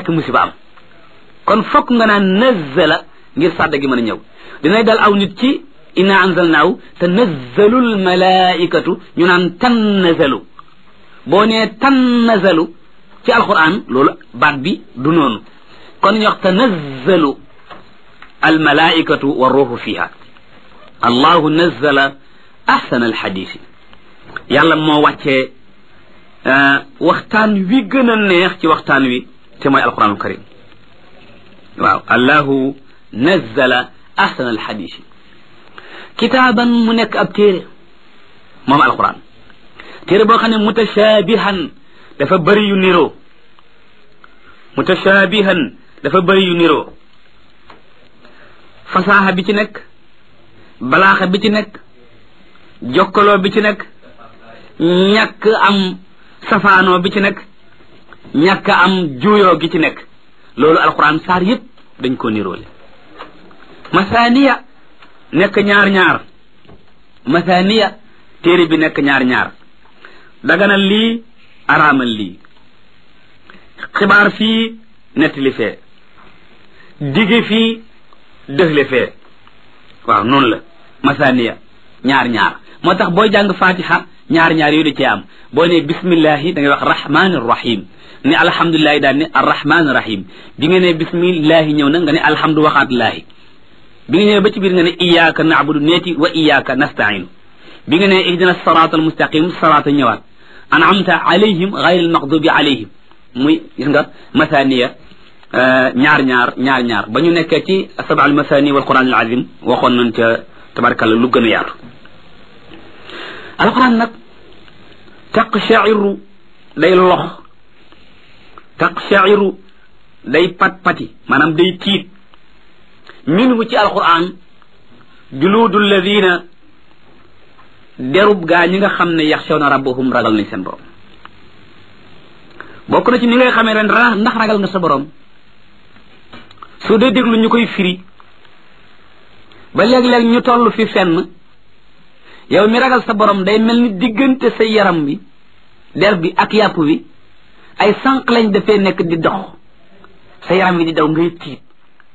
rek musiba am kon fokk nga naan nazzala ngir sàdda gi mën a ñëw dinay dal aw nit ci inna anzalnaahu tanazzalu almalaikatu ñu naan tannazalu boo nee tannazalu ci alquran loolu baat bi du noonu kon ñu wax tanazzalu almalaikatu wa ruuxu fiha allahu nazzala ahsana alxadisi yàlla moo wàccee waxtaan wi gën a neex ci waxtaan wi te mooy alquranul karim waaw allahu nazzala ahsana alxadisi kitaaban mu nekk ab téere moom alquran téere boo xam ne mutashaabihan dafa bëri yu niroo mutashaabihan dafa bëri yu niroo fasaaxa bi ci nekk balaaxa bi ci nekk jokkaloo bi ci nekk ñàkk am safaanoo bi ci nekk ñàkk am juuyoo gi ci nekk loolu alquran saar yëpp dañ ko niroole masaaniya nekk ñaar ñaar masaaniya téere bi nekk ñaar ñaar daganal lii araamal lii xibaar fii nettali fee dige fii dëxle fee waaw noonu la masaaniya ñaar ñaar moo tax booy jàng fatiha ñaar ñaar yooyu da cee am boo ne bismillahi da ngay wax rahmaani rahim ne alhamdulilahi daal ne arrahmaani rahim bi nga ne bismillahi ñëw na nga ne alhamdu waxaatullaahi bi nga ñëwee ba ci biir nga ne iyaaka naabudu neeti wa iyaaka nastainu bi nga ne ihdina saraata almustaqim saraata ñëwaat anamta alayhim gayri almaqdubi alayhim muy gis nga masaniya ñaar ñaar ñaar ñaar ba ñu nekkee ci saba al masani wal quran al azim waxoon nañ ca tabarakalla lu gën a yaatu alquran nag taqshairu day lox taqshairu day pat pati maanaam day tiit minhu ci alquran juluudu alladina derub gaa ñi nga xam ne yaxshawna rabbahum ragal nañ seen borom bokk na ci ni ngay xamee ren ndax ragal nga sa borom su dee déglu ñu koy firi ba léeg-léeg ñu toll fi fenn yow mi ragal sa borom day mel ni diggante sa yaram bi der bi ak yàpp bi ay sànq lañ dafee nekk di dox sa yaram bi di daw ngay tiit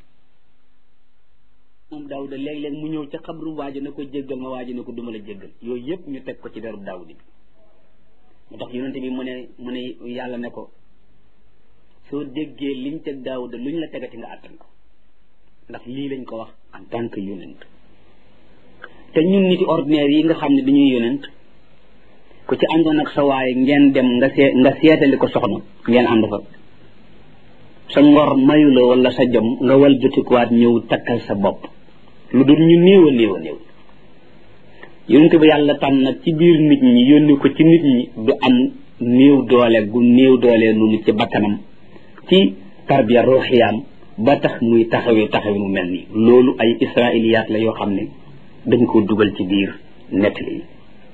moom daawuda léeg-léeg mu ñëw ca xabru waajo ne ko jéggal ma waajo ne ko duma la jéggal yooyu yëpp ñu teg ko ci derub daawudi bi moo tax yonente bi mu ne mu ne yàlla ne ko soo déggee liñ teg daawuda luñ la tegati nga àttan ko ndax lii lañ ko wax en tant que yonent te ñun niti ordinaire yi nga xam ne dañuy yonent ku ci àndoon ak sa waaye ngeen dem nga see nga seetali ko soxna ngeen ànd fa sa ngor mayu la wala sa jom nga wal jotikuwaat ñëw takkal sa bopp lu dul ñu néew a néew a néew yonent bi yàlla tànn nag ci biir nit ñi yónni ko ci nit ñi du am néew doole gu néew doole noonu ci bakkanam ci tarbiya ruuxiyaam ba tax muy taxawee taxawee mu mel nii loolu ay israiliyaat la yoo xam ne dañ ko dugal ci biir nettali yi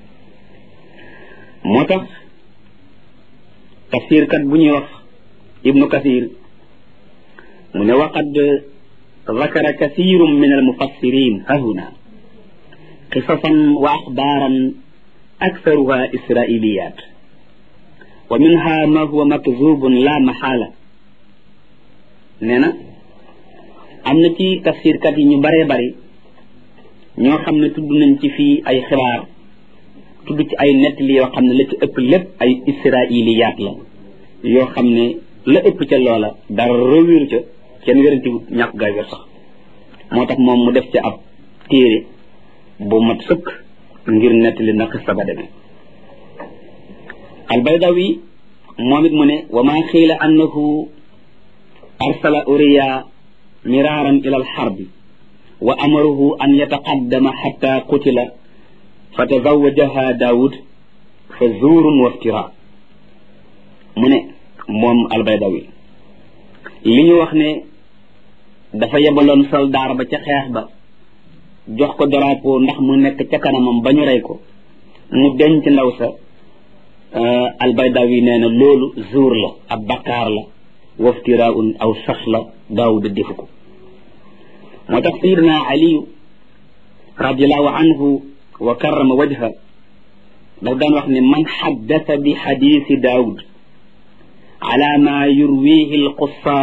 moo tax tafsirkat bu ñuy wax ibnu kasir mu ne waqad ذكر كثير من المفسرين هنا قصصا وأخبارا أكثرها إسرائيليات ومنها ما هو مكذوب لا محالة نينا amna ci tafsir kat yi ñu bare bare ñoo xam ne tudd nañ ci fii ay xibaar tudd ci ay nettali yoo xam ne la ci ëpp lépp ay israiliyaat la yoo xam ne la ëpp ca loola dara rëwiru ca kenn wéranti wut ñàkk gaay wér sax moo tax moom mu def ci ab téere bu mat sëkk ngir nettali na xista ba demee albaydawi moom it mu ne wa ma xiila annahu arsala uriya miraran ila alxarbi wa amaruhu an yataqaddama xatta qutila fa tazawajaha daawud fa zuurun wa iftira mu ne moom albaydawi li ñu wax ne dafa yebaloon soldaar ba ca xeex ba jox ko drapeau ndax mu nekk ca kanamam ba ñu rey ko mu denc ndaw sa albaydawi nee na loolu zuur la ab bakkaar la waftiraun aw sax la daawuda defu ko moo tax sayidina aliyu radiallahu anhu wa karrama wajha daf daan wax ne man xaddasa bi xadiisi daawud ala ma yurwihi alqussa